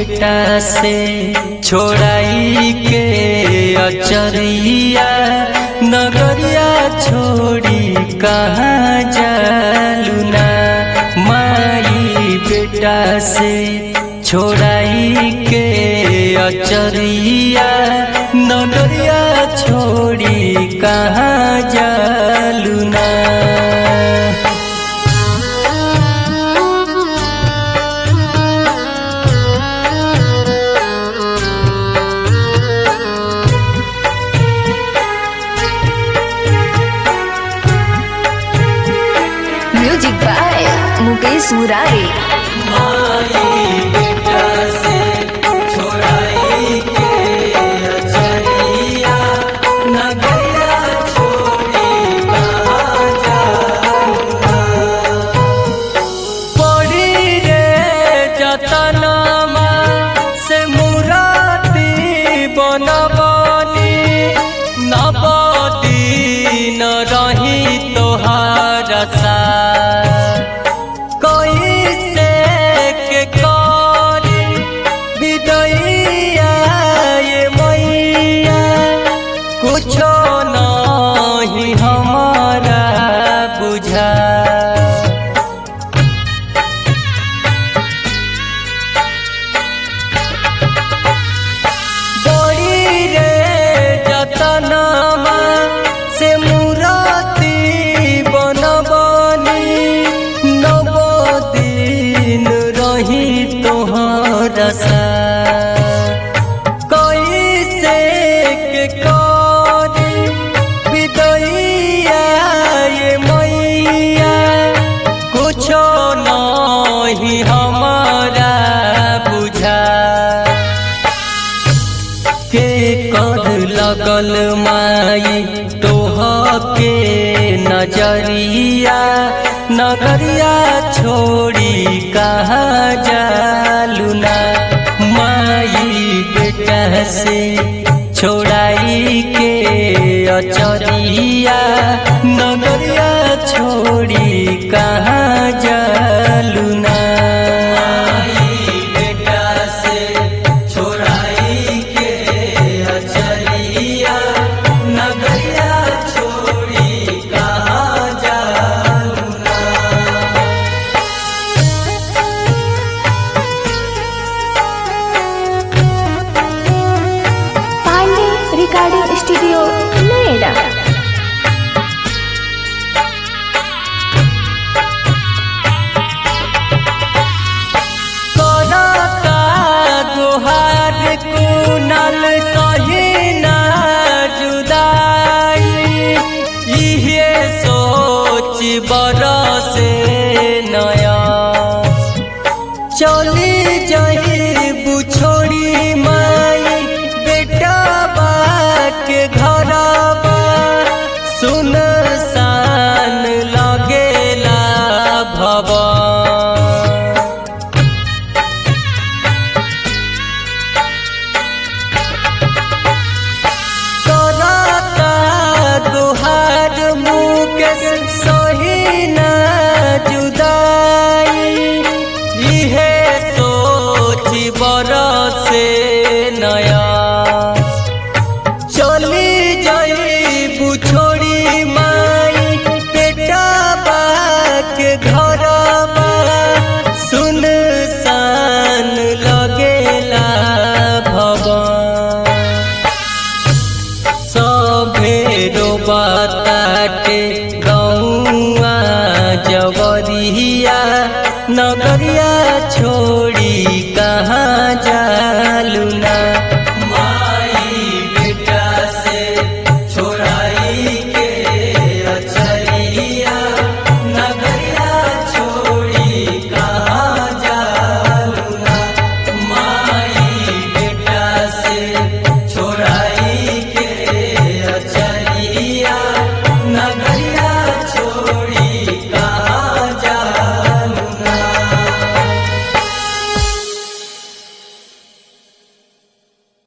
बेटा से छोड़ाई के अचरिया नगरिया छोड़ी कहाँ जालूना माई बेटा से छोड़ाई के अचरिया नगरिया छोड़ी कहाँ जालूना म्यूजिक बाय मुकेश मुरारी माई बेटा से छोड़ाई के अचरिया नगरिया छोड़ी कहाँ जाऊँगा पड़ी रे जतनमा से मुराती बनबनी नबदी न रही तोहार सा कैसे के करी विदैया ये मैया कुछो नहीं हमारा बुझा बड़ी रे जतनमा से मुराती बनबनी नवदीन रही तोहर सा कैसे के करी विदैया ये मैया कुछो नहीं हमारा बुझा के कर लगल माई तोह के नजरिया नगरिया छोड़ी कहाँ जालूना माई बेटा से छोड़ाई के अचरिया नगरिया छोड़ी कहाँ जालूना बेटा से छोड़ाई के अचरिया नगरिया छोड़ी कहाँ जाऊँगा पांडे रिकॉर्डिंग स्टूडियो नोएडा करता गुहार कुनल सहीना जुदाई इहे सोच बरसे नया चली जाई बुछोड़ी माई बेटा बा के घरबा सुन सान लगेला भवन करता दुहार मुकेश सहीना जुदाई इहे सोच बरसे नया चली जाई बुछोड़ी माई बेटा बा के घरबा सुन सान लगेला भवन सभेरो बताटे गौआ जवरिया नगरिया